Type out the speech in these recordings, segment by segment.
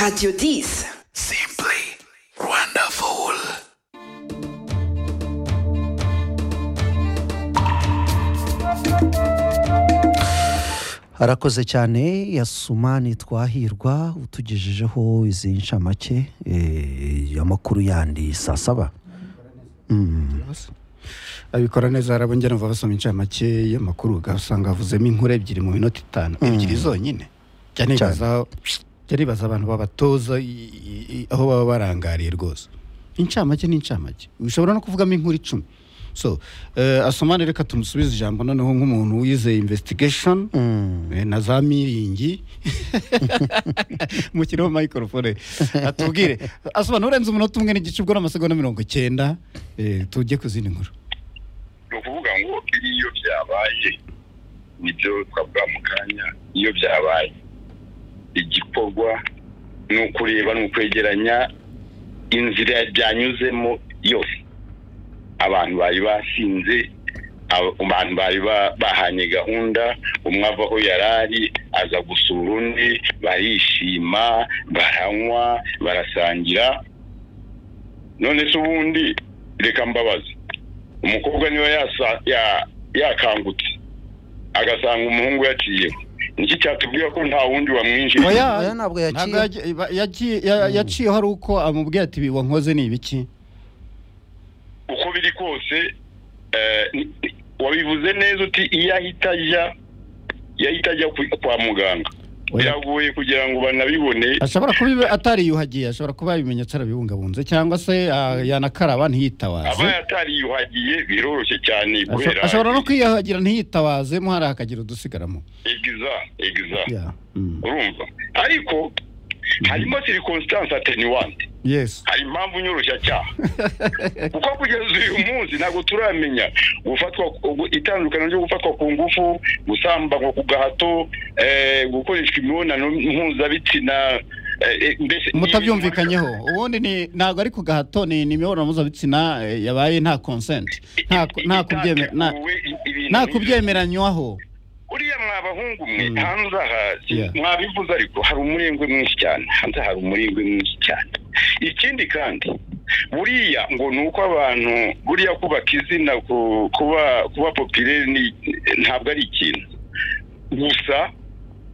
Radio 10. Simply wonderful. arakoze cyane yasumani twahirwa utugejejeho izi ncamake eh, amakuru yandi saa saba abikora neza hari abongera bumva basoma inshamake y'amakuru ugasanga havuzemo inkuru ebyiri mu minota itanu ebyiri zonyine jya nibaza jya nibaza abantu babatoza i- i- i- aho baba barangariye rwose incamake ni incamake ushobora no kuvugamo inkuru icumi so eh, asomane reka tumusubize ijambo noneho nk'umuntu wize investigation eh, na za miringi mukireho microphone atubwire asobanura urenze umunota umwe n'igice ubwo ni amasegonda mirongo icyenda eh, tujye ku zindi nkuru ni ukuvuga ngo iyo byabaye nibyo twavuga mu kanya iyo byabaye igikorwa ni ukureba ni ukwegeranya inzira byanyuzemo yose abantu bari basinze aba- abantu bari ba- bahanye gahunda umwe ava aho yari ari aza gusura undi barishima baranywa barasangira none se ubundi reka mbabaze umukobwa niba yasa- ya- yakangutse agasanga umuhungu yaciyeho niki cyatubwira ko nta wundi wamwinjira Oya, Oya, ntabwo yaciye. ntabwo yagiye- ba- yagiye- ya- yaciyeho ari uko amubwiye ati "Ibi wankoze ni ibiki uko biri kose eh, ni- ni- wabivuze neza uti iyo ahita ajya iyo ahita ajya ku- kwa muganga Oya. biragoye kugira ngo banabibone ashobora kuba ibi- atariyuhagiye ashobora kuba yabimenyetse arabibungabunze cyangwa se ah, yanakaraba aba ntiyitawaze yatariyuhagiye biroroshye cyane Asho- guhera ashobora no kwiyuhagira ntiyitawaze mo hari akagira udusigaramo egiza egiza Yeah. Mm. urumva ariko harimo circumstance attenuante yes hari impamvu nyoroshya kuko kugeza uyu munsi ntabwo turamenya gufatwa gu- itandukano ryo gufatwa ku ngufu gusambanywa ku gahato eh, gukoreshwa imibonano mpuzabitsina eh, eh, mbese mutabyumvikanyeho ubundi ni- ntabwo ari ku gahato ni ni imibonano mpuzabitsina eh, yabaye nta consent nta ku- nta kubyeme- nta- Itateguwe ibintu nta nk'ibyo. kubyemeranywaho uriya mwabahungu mwe Mm. hanze aha si- Yeah. mwabivuze ariko hari umurengwe mwinshi cyane hanze hari umurengwe mwinshi cyane ikindi kandi buriya ngo ni uko abantu buriya kubaka izina ku- kuba kuba popireri ni- ntabwo ari ikintu gusa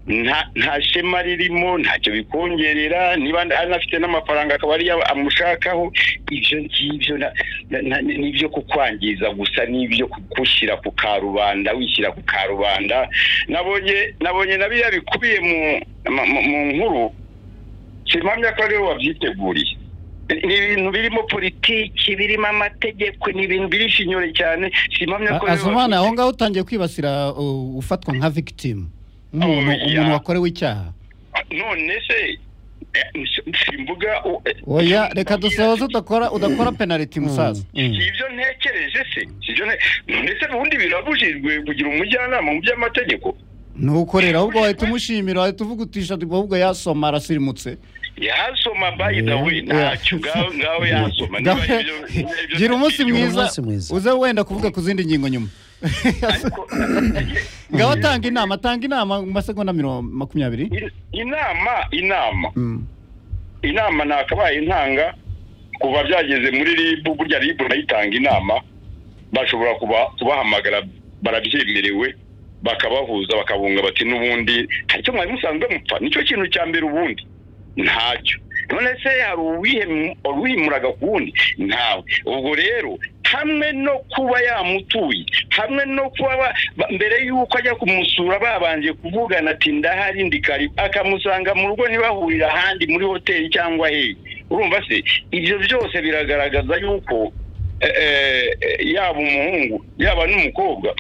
nta nta shema ririmo ntacyo bikongerera niba anafite n'amafaranga akaba ariyo amushakaho ibyo ngibyo na- na- na- ni ibyo kukwangiza gusa n'ibyo kugushyira ku karubanda wishyira ku karubanda nabonye nabonye na biriya bikubiye mu mu- mu- mu nkuru simpamya ko ariwe wabyiteguriye ni ibintu birimo politiki birimo amategeko ni ibintu birishinyore cyane simpamya ko ariwe azumana aho wabyiteguriye. ngaho utangiye kwibasira uh, ufatwa nka victim umuntu Oh, yeah. umuntu wakorewe icyaha none se eh, simvuga u- eh, oya simvuga reka dusohoze udakora udakora penaliti musaza si ibyo ntekereje se si ibyo nte- ndetse ubundi birabujijwe kugira umujyanama mu by'amategeko ntukorera ahubwo wahita umushimira wahita uvuga utisha ahubwo yasoma arasirimutse yasoma by the way Yeah. ntacyo ngaho ngaho yasoma niba ibyo ibyo- gira umunsi Gira mwiza umunsi mwiza. uze wenda kuvuga ku zindi ngingo nyuma Ariko- ngaho tanga inama tanga inama mu masegonda mirongo makumyabiri in- inama inama Mm. inama nakabaye intanga kuva byageze muri ribu burya ribu nayitanga inama bashobora kuba- kubahamagara barabyemerewe bakabahuza bakabunga bati n'ubundi hari icyo mwari musanzwe mupfa nicyo kintu cya mbere ubundi ntacyo none se hari uwihem- uwihimuraga ku wundi ntawe ubwo rero hamwe no kuba yamutuye hamwe no kuba ba- ba- mbere y'uko ajya kumusura babanje kuvugana ati ndahari ndikari akamusanga mu rugo ntibahurira ahandi muri hoteli cyangwa hehe urumva se ibyo byose biragaragaza yuko eh, eh, eh, yaba umuhungu yaba n'umukobwa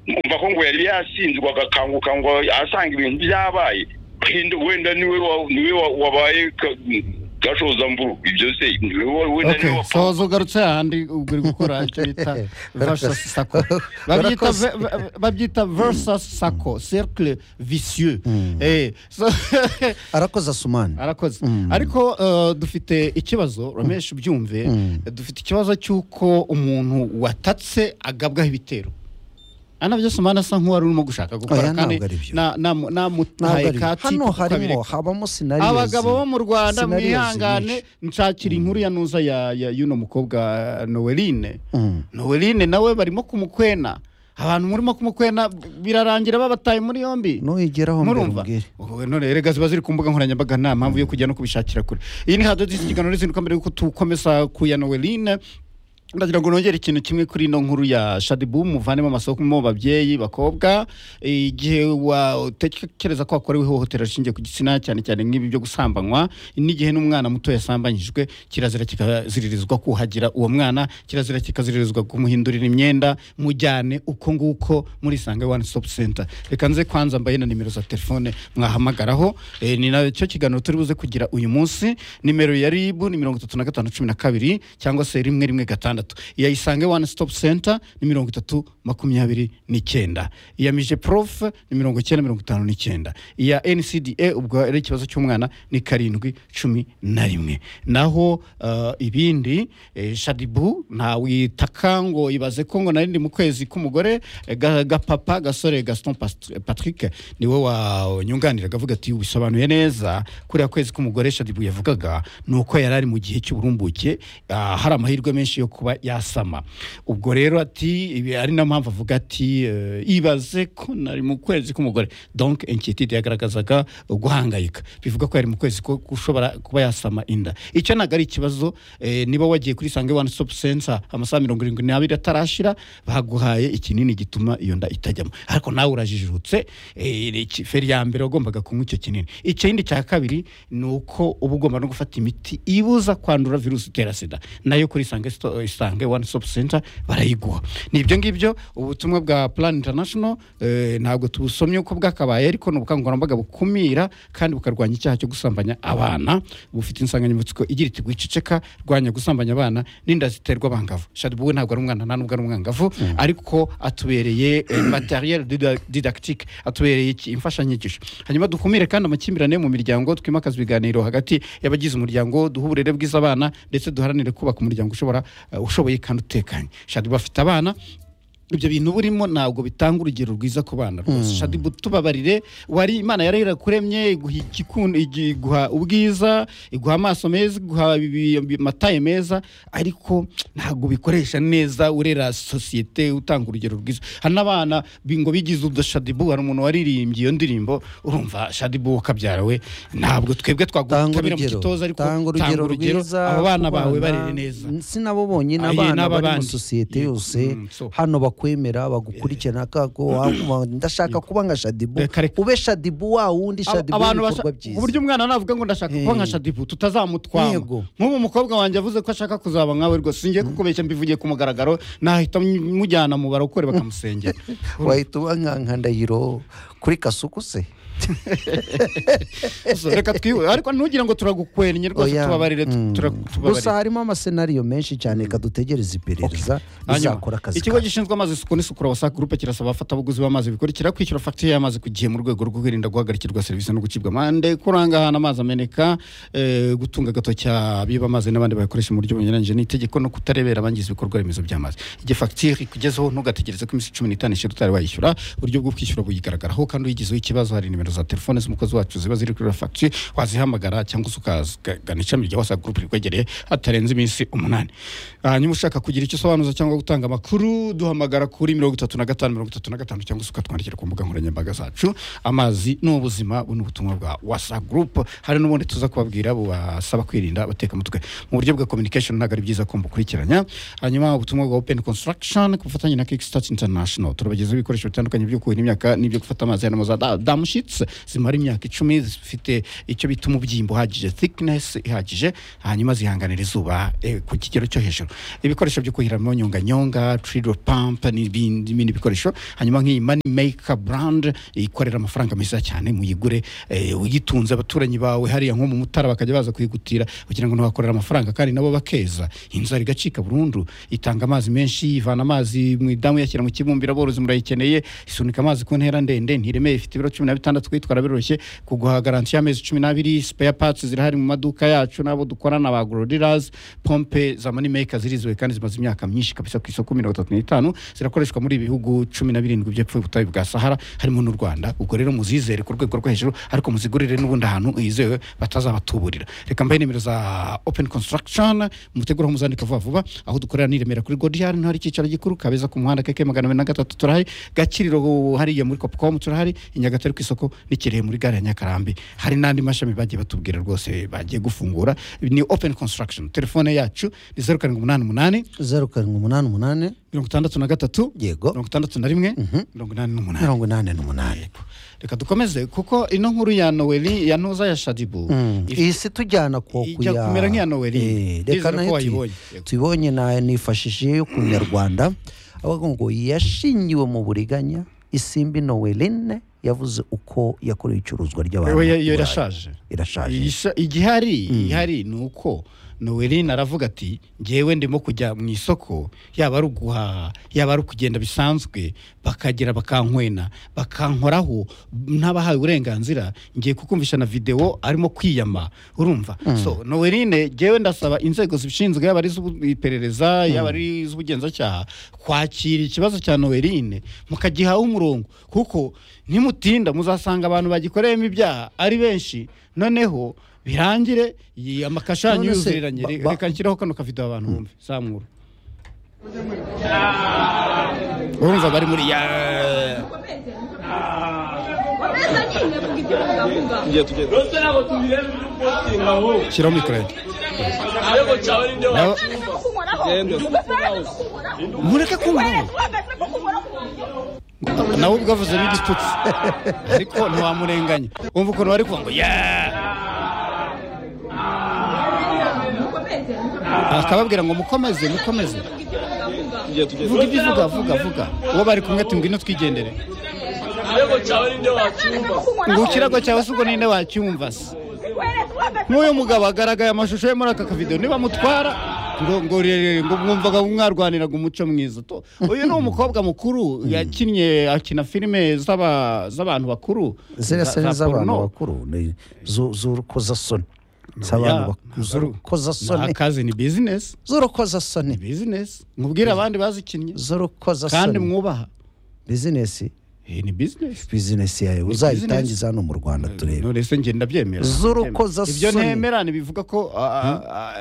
umva ko ngo yari yasinzwe agakanguka ngo asanga ibintu byabaye wenda wenda niwe wa- niwe wa- wabaye ka- gashozamvuru ibyo se niwe wa- wenda Okay, niwe wa- soza ugarutse ahandi ubwo uri gukora icyo bita versus sako babyita Barakoze. ve- ve- babyita versus sako cercle vicieux Eh, so- arakoze asumani arakoze Mm. ariko eh, dufite ikibazo ramesh byumve Mm. dufite ikibazo cy'uko umuntu watatse agabwaho ibitero ana byose umwana asa nk'uwari urimo gushaka gukora Oya, kandi ntabwo ari byo. na- na- ntabwo namutaye ari kati hano kuko harimo abireka. habamo sinariyo abagabo bo mu rwanda Scenarios mwihangane nshakira inkuru ya nuza ya ya- y'uno mukobwa noweline noweline nawe barimo kumukwena abantu murimo kumukwena birarangira babataye muri yombi ntugeraho mbere murumva umbwire Wowe none erega ziba ziri ku mbuga nkoranyambaga nta mpamvu yo kujya no kubishakira kure iyi ni hadodisi ikiganiro n'izindi uko mbere yuko tukomeza ku ya noweline ndagira ngo nongere ikintu kimwe kuri ino nkuru ya shadibu muvanemo amasoko mu babyeyi bakobwa igihe watekereza ko wakorewe ihohotera rishingiye ku gitsina cyane cyane nk'ibi byo gusambanywa n'igihe n'umwana muto yasambanyijwe kirazira kikaziririzwa kuhagira uwo mwana kirazira kikaziririzwa kumuhindurira imyenda mujyane uko nguko muri isange one stop center reka nze kwanza mbaye na nimero za telefone mwahamagaraho Eh, ni nacyo kiganiro turi buze kugira uyu munsi nimero ya ribu ni mirongo itatu na gatanu cumi na kabiri cyangwa se rimwe rimwe gatandatu iya isange one stop center ni mirongo itatu makumyabiri n'icyenda iya mije prof ni mirongo icyenda mirongo itanu n'icyenda iya ncda ubwo ari ikibazo cy'umwana ni karindwi cumi na rimwe naho eh, ibindi eh, shadibu ntawitaka ngo ibaze ko ngo narindi mu kwezi k'umugore eh, ga- gapapa gasore gaston Past- patrick niwe wanyunganira avuga ati ubisobanuye neza kuriya kwezi k'umugore shadibu yavugaga ni uko yari ari mu gihe cy'uburumbuke ah, hari amahirwe menshi yo kuba yasama ubwo rero ati ibi ari nayo mpamvu avuga ati eh, ibaze ko nari mu kwezi k'umugore donc inquiétude yagaragazaga guhangayika bivuga ko yari mu kwezi ko ushobora kuba yasama inda icyo ntabwo ari ikibazo eh, niba wagiye kuri sange one stop center amasaha mirongo irindwi n'abiri atarashira baguhaye ikinini gituma iyo nda itajyamo ariko nawe urajijutse eh, iki- feri ya mbere wagombaga kunywa icyo kinini ikindi cya kabiri ni uko uba ugomba no gufata imiti ibuza kwandura virusi itera sida nayo kuri isange, sto- isange one stop center barayiguha ni ibyo ngibyo ubutumwa bwa plan international eh, ntabwo tubusomye uko bwakabaye ariko ni ubukangurambaga bukumira kandi bukarwanya icyaha cyo gusambanya abana bufite insanganyamatsiko igira iti wiceceka rwanya gusambanya abana n'inda ziterwa abangavu shadibu we ntabwo ari umwana nta nubwo ari umwangavu ariko atubereye materiel didactique atubereye iki- imfashanyigisho hanyuma dukumire kandi amakimbirane mu miryango twimakaza ibiganiro hagati y'abagize umuryango duha uburere bwiza abana ndetse duharanire kubaka umuryango ushobora eh, ushoboye kandi utekanye shadibu afite abana ibyo bintu burimo ntabwo bitanga urugero rwiza ku bana rwose shadibu tubabarire wari imana yari yarakuremye iguha igikun- igi- iguha ubwiza iguha amaso meza iguha ibi- ibi- amataye meza ariko ntabwo bikoresha neza urera sosiyete utanga urugero rwiza hari n'abana bi- ngo bigize udashadibu hari umuntu waririmbye iyo ndirimbo urumva shadibu wakabyara we ntabwo twebwe twagutamira mu urugero, gitoza ariko tanga urugero rwiza abo bana ku bawe bana. barere neza si nabo bonyine Ah, ye, abana n'aba bari mu bandi. sosiyete Yego. yose Mm, so. hano bakwemera bagukurikirana kako wa- ndashaka kuba nka shadibu Reka, reka. ube shadibu wa wundi shadibu abantu w'ibikorwa basha- ku byiza buryo umwana navuga ngo ndashaka kuba nka Eh. shadibu tutazamutwara Yego. nk'ubu umukobwa wanjye yavuze ko ashaka kuzaba nkawe rwose ngiye kukubeshya mbivugiye ku mugaragaro nahita mujyana mu barokore bakamusengera wahita uba nka nka ndahiro kuri kasuku se So, reka twiwe ariko ntugire ngo turagukwennye rwose Oya. tubabarire tu- Mm. tura- gusa tubabarire harimo amasenariyo menshi cyane reka dutegereze iperereza Hanyuma, izakora akazi ikigo kayo. gishinzwe amazi isuku n'isukura wasa gurupe kirasaba abafatabuguzi b'amazi bikurikira kwishyura fagitire y'amazi ku gihe mu rwego rwo kwirinda guhagarikirwa serivisi no gucibwa amande kuranga ahantu amazi ameneka eh, gutunga agatoki abiba amazi n'abandi bayakoresha mu buryo bunyuranyije n'itegeko no kutarebera abangiza ibikorwa remezo by'amazi igihe fagitire ikugezeho ntugategereze ko iminsi cumi n'itanu ishira utari wayishyura uburyo bwo kwishyura buyigaragaraho kandi uyigizeho ikibazo hari nimero za telefone z'umukozi wacu ziba ziri kuri fagitire wazihamagara cyangwa se ukagana ishami rya wasa gurupe rikwegereye hatarenze iminsi umunani hanyuma ushaka kugira icyo usobanuza cyangwa gutanga amakuru duhamagara kuri mirongo itatu na gatanu mirongo itatu na gatanu cyangwa se ukatwandikira ku mbuga nkoranyambaga zacu amazi ni ubuzima bu ni ubutumwa bwa wasa gurupe hari n'ubundi tuza kubabwira bubasaba kwirinda bateka mutwe mu buryo bwa communication ntabwo ari byiza kumva ukurikiranya hanyuma ubutumwa bwa open construction ku bufatanye na kickstart international turabagezaho ibikoresho bitandukanye byo kuhira imyaka n'ibyo gufata amazi harimo za da- damushits zimara imyaka icumi zifite icyo bita umubyimba uhagije thickness ihagije hanyuma zihanganira izuba eh, ku kigero cyo hejuru ibikoresho byo kuhiramo nyonganyonga trido pump n'ibindi n'ibindi bikoresho hanyuma nk'iyi money maker brand ikorera amafaranga meza cyane muyigure eh, uyitunze abaturanyi bawe hariya nko mu mutara bakajya baza kuyigutira kugira ngo ntiwakorera amafaranga kandi nabo bakeza inzara igacika burundu itanga amazi menshi ivana amazi mu idamu iyashyira mu kibumbiro aborozi murayikeneye isunika amazi ku ntera ndende ntiremeye ifite ibiro cumi na bitandatu twitwara biroroshye kuguha garanti y'amezi cumi n'abiri spare parts zirahari mu maduka yacu n'abo dukorana ba goro dealers pompe za money maker ziriziwe kandi zimaze imyaka myinshi kabisa ku isoko mirongo itatu n'itanu zirakoreshwa muri bihugu cumi na birindwi by'epfo y'ubutayu bwa sahara harimo n'u rwanda ubwo rero muzizere ku rwego rwo hejuru ariko muzigurire n'ubundi ahantu hizewe batazabatuburira reka mbahe nimero za open construction mutegura muzandika vuba vuba aho dukorera ni i remera kuri godiyari niho hari icyicaro gikuru kabeza ku muhanda keke magana abiri na gatatu turahari gakiriro hariya muri copcom turahari i nyagatare ku isoko n'ikirehe muri gare ya nyakarambi hari n'andi mashami bagiye batubwira rwose bagiye gufungura ni open construction telefone yacu ni zeru karindwi umunani umunani zeru karindwi umunani umunani mirongo itandatu na gatatu yego mirongo itandatu na rimwe mirongo inani n'umunani mirongo inani n'umunani reka dukomeze kuko ino nkuru ya noeli ya ntuza ya shadibu if- iyi si tujyana ku Ijya kumera nk'iya Noheli. Eh, reka Ndizera ko nayo tuyi- wayibonye. Yego. tuyibonye na- nifashishije yo ku nyarwanda avuga ngo yashingiwe mu buriganya isimbi noweline yavuze uko yakorewe icuruzwa ry'abantu Yewe, yo i Burayi. irashaje irashaje Isa- igihari ihari ni uko noelin aravuga ati ngewe ndimo kujya mu isoko yaba ari uguhaha yaba ari ukugenda bisanzwe bakagera bakankwena bakankoraho n'abahawe uburenganzira ngiye kukumvisha na videwo arimo kwiyama urumva so noeline ngewe ndasaba inzego zibishinzwe yaba ari iz'iperereza yaba ari iz'ubugenzacyaha kwakira ikibazo cya noeline mukagihaho umurongo kuko nimutinda muzasanga abantu bagikoreyemo ibyaha ari benshi noneho birangire iyi amakasha yanyu None se, yuzuriranye ba- Re- ba- reka nshyiraho kano kavido abantu bumve zamura urumva bari muri ya Rose ntabwo tubireba uri gupostinga aho shyiraho mikoro yanjye ariko cyawe ninde Nabo- wacu mureke kumva nawe ubwo avuzemo igitutsi ariko ntiwamurenganya wumva ukuntu bari kuvuga ngo yeee akababwira ngo mukomeze mukomeze vuga ibyo uvuga vuga vuga uwo bari kumwe ati ngwino twigendere ariko cyawe ninde wacyumva ngo ikirago cyawe si ubwo ninde wacyumva se nk'uyu mugabo agaragaye amashusho ye muri aka kavidewo niba mutwara ngo ngo rere ngo mwumvaga mwarwaniraga umuco mwiza To- uyu ni umukobwa mukuru yakinnye akina filime z'aba- z'abantu bakuru ziriya za- seri za z'abantu porno. bakuru ni zu- z'urukozasoni z'abantu Ya, bakuru zuru- Ni z'urukozasoni akazi ni bizinesi z'urukozasoni ni bizinesi mubwire abandi bazikinnye kandi z'urukozasoni mwubaha bizinesi Eh, ni bizinesi bizinesi yawe uzayitangiza hano mu rwanda turebe none se njye ndabyemera Z'urukozasoni. ibyo ntemera ntibivuga ko a- a- a-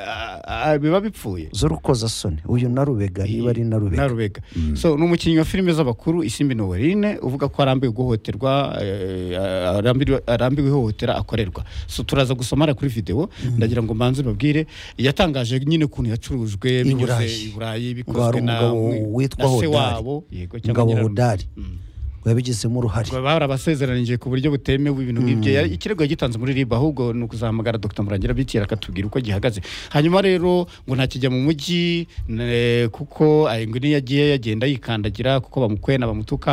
a- a- biba bipfuye z'urukozasoni uyu na rubega niba ari na rubega Narubega so ni umukinnyi wa filime z'abakuru isimbi noweline uvuga ko arambiwe guhohoterwa eh, arambiwe- arambiwe ihohotera akorerwa so turaza gusoma hariya kuri videwo ndagira ngo mbanze babwire yatangaje nyine ukuntu yacurujwe binyuze Burayi. i burayi ngo hari bikozwe na umugabo witwa na se hodari wabo yego cyangwa umugabo nyirarume. hodari Mm. ngo yabigizemo uruhare Ngo barabasezeranije ku buryo butemewe ibintu nk'ibyo Yari- ikirego yagitanze muri riba ahubwo ni ukuzahamagara dr murangira bitira akatubwira uko gihagaze hanyuma rero ngo ntakijya mu mujyi ne- kuko ay, ngo niyo yagiye yagenda yikandagira kuko bamukwena bamutuka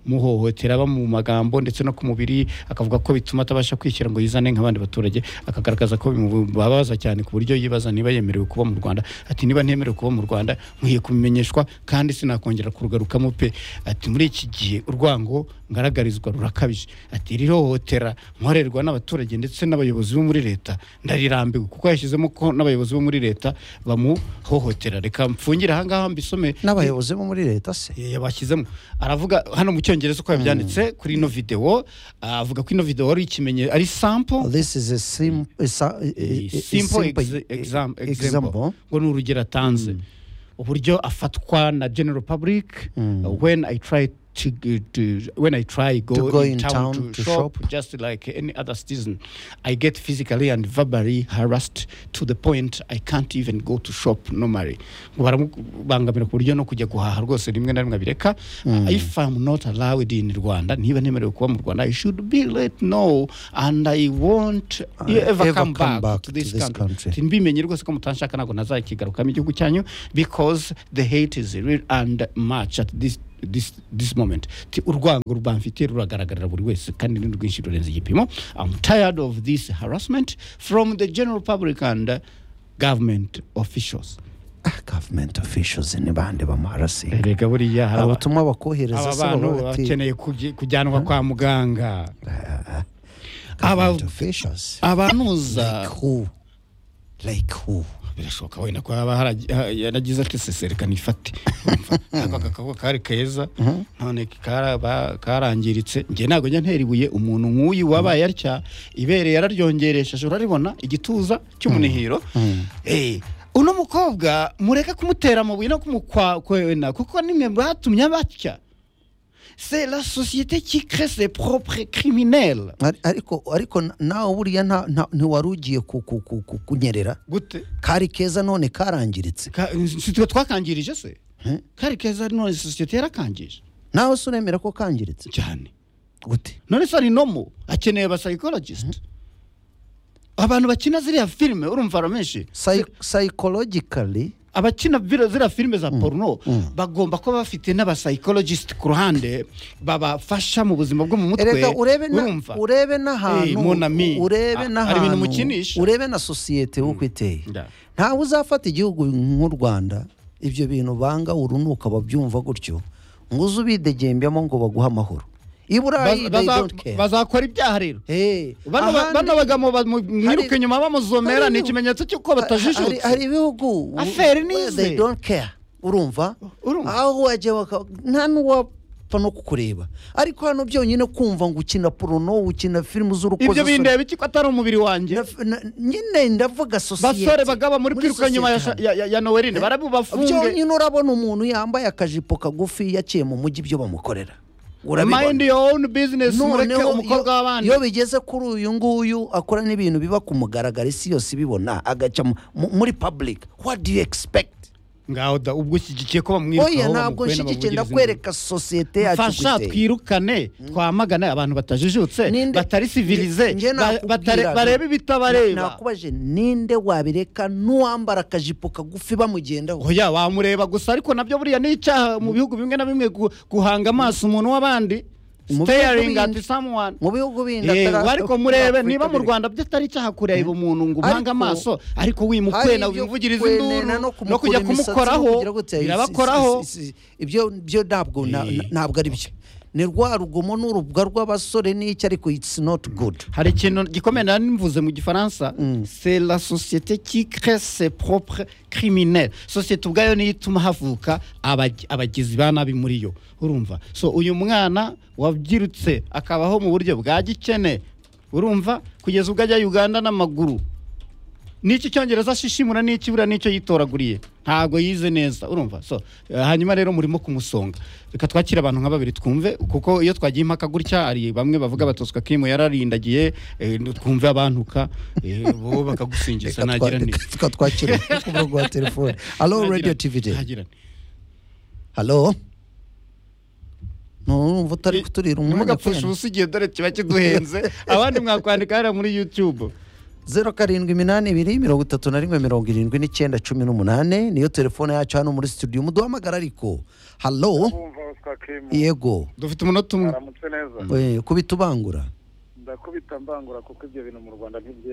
bakamuhohotera bamu magambo ndetse no ku mubiri akavuga ko bituma atabasha kwishyira ngo yizane nk'abandi baturage akagaragaza ko bimubabaza cyane ku buryo yibaza niba yemerewe kuba mu rwanda ati niba ntemerewe kuba mu rwanda nkwiye kubimenyeshwa kandi sinakongera kurugarukamo pe ati muri iki gihe urwango ngaragarizwa rurakabije ati iri hohotera nkorerwa n'abaturage ndetse n'abayobozi bo muri leta ndarirambiwe kuko yashyizemo ko n'abayobozi bo muri leta bamuhohotera reka mfungire ahangaha mbisome n'abayobozi bo muri leta se Eh, yabashyizemo aravuga hano mu cyongereza uko yabyanditse kuri ino videwo ah, avuga ko ino videwo ari ikimenye ari sample this is a sim- a sa- a- a- a- a simple simple exa- exam- example. example ngo ni urugero atanze uburyo afatwa na general public uh, when i try to, g- to when i try go, To go in, in town, to, shop, shop. just like any other citizen i get physically and verbally harassed to the point i can't even go to shop normally ngo baramubangamira ku buryo no kujya guhaha rwose rimwe na rimwe abireka if i'm not allowed in rwanda niba ntemerewe kuba mu rwanda i should be let know and i won't ever, come, back, to this, country. Ati, mbimenye rwose ko mutanshaka ntabwo nazakigarukamo igihugu cyanyu because the hate is real and much at this This, this moment Ati, urwango rubamfitiye ruragaragarira buri wese kandi ni rwinshi rurenze igipimo i'm tired of this harassment from the general public and uh, government officials gavumenti officials ni bande bamuharasiga erega buriya hari aba- ubutumwa bakohereza aba se bantu baravuga ati bakeneye kugi- kujyanwa kwa muganga gavumenti aba- officials abanuza like who like who birashoboka wenda ko haba haragi- ha- yaragize ati seserekana ifate Urumva? ariko aka kaboko kari keza none karaba- karangiritse njye ntabwo njya ntera ibuye umuntu nk'uyu wabaye atya ibere yararyongeresheje uraribona igituza cy'umunihiro Eh, uno mukobwa mureke kumutera amabuye no kumukwena kuko nimwe batumye abatya c'est la société qui crée ses propres criminels Ari- ariko ariko na- nawe buriya nta- nta- ntiwari ugiye ku- ku- ku- ku- kunyerera gute kari keza none karangiritse Ka- si twe twakangirije se kari keza none sosiyete yarakangije nawe se uremera ko kangiritse cyane gute none se ari nomo akeneye aba psychologist abantu bakina ziriya filime urumva aramenshi Psy- psychologically abakina vira- ziriya filime za porno bagomba kuba bafite n'aba psychologist ku ruhande babafasha mu buzima bwo mu mutwe erega urebe na- urumva urebe n'ahantu Eh, mon ami, urebe ah, hari n'ahantu ibintu mukinisha. urebe na sosiyete uko iteye Da. ntawe uzafata igihugu nk'u rwanda ibyo bintu banga urunuka babyumva gutyo ngo uze ubidegembemo ngo baguhe amahoro i burayi Baza- they baza- don't care bazakora ibyaha rero Eh, bano ahandi- ba- bano bagabo bamwiruka hari- inyuma bamuzomera hari ni ibihu- ikimenyetso cy'uko hari- batajijutse hari ibihugu Affaire we- nize. they don't care urumva Urumva. aho wajya baka- nta n'uwapfa no kukureba ariko hano byonyine kumva ngo ukina porono ukina filime z'urukozasoni ibyo bindeba iki ko atari umubiri wanjye Na- na- nyine ndavuga sosiyete basore bagaba muri kwiruka nyuma ya, sosiyete ya, ya, ya nowerine barabubafunge byonyine urabona umuntu yambaye akajipo kagufi yaciye mu mujyi ibyo bamukorera mind your own business mureke Noneho umukobwa iyo- w'abandi iyo bigeze kuri uyu nguyu akora n'ibintu biba ku mugaragaro isi yose ibibona agaca mu- mu- muri public what do you expect ngaho da ubwo ushyigikiye ko bamwirukaho oya ntabwo bamukwena, nshyigikiye bamuvugiriza ndakwereka sosiyete induru. yacu fasha uko iteye. twirukane twamagane abantu batajijutse Ninde- batari sivilize Nge- nge ba- nakubwira batare- nti- bareba ibitabareba nakubaje ninde wabireka n'uwambara akajipo kagufi bamugendaho oya wamureba gusa ariko nabyo buriya ni icyaha mu bihugu bimwe na bimwe gu- guhanga amaso umuntu w'abandi Mu bihugu staring at bindi- someone mu bihugu bindi Eh, atari- ariko murebe Afurika niba mu biri- Rwanda byatari icyaha kureba umuntu ngo umange Ariko- amaso ariko hari wimukwena ibyo wimvugiriza kwenena induru no kumukura kujya imisatsi, no kumukoraho kugira gute, si- si- birabakoraho si- si- ibyo byo ntabwo na- Eh. na- ntabwo ari byo ni rwa rugomo n'urubuga rw'abasore n'icyo ariko it's not good hari ikintu gikomeye nari mvuze mu gifaransa c'est la société qui crée ses propres criminels sosiyete ubwayo niyo ituma havuka abag- abagizi ba nabi muri yo urumva so uyu mwana wabyirutse akabaho mu buryo bwa gikene urumva kugeza ubwo ajya uganda n'amaguru n'iki cyongereza ashishimura n'iki buriya n'icyo yitoraguriye ntabwo yize neza urumva so eh, hanyuma rero murimo kumusonga reka twakire abantu nka babiri twumve kuko iyo twagiye impaka gutya hari bamwe bavuga batoswa kimu yararindagiye eh, twumve abantuka eh, bo Reka bakagusingiza twa- nagira ni reka reka twakire ku murongo wa telefone halo Nagira radio nti, tv de nagira nti. halo ntumva utari kuturira umwanya ntimugapfushe kwenda ubusa igihe dore kiba kiduhenze abandi mwakwandika hariya muri youtube zeru karindwi iminani ibiri mirongo itatu na rimwe mirongo irindwi n'icyenda cumi n'umunani niyo telefone yacu hano muri studio muduhamagara ariko halo kumva Oscar Kim yego dufite umunota umwe aramutse neza Eh, kubitubangura ndakubita mbangura kuko ibyo bintu mu Rwanda ntibyemewe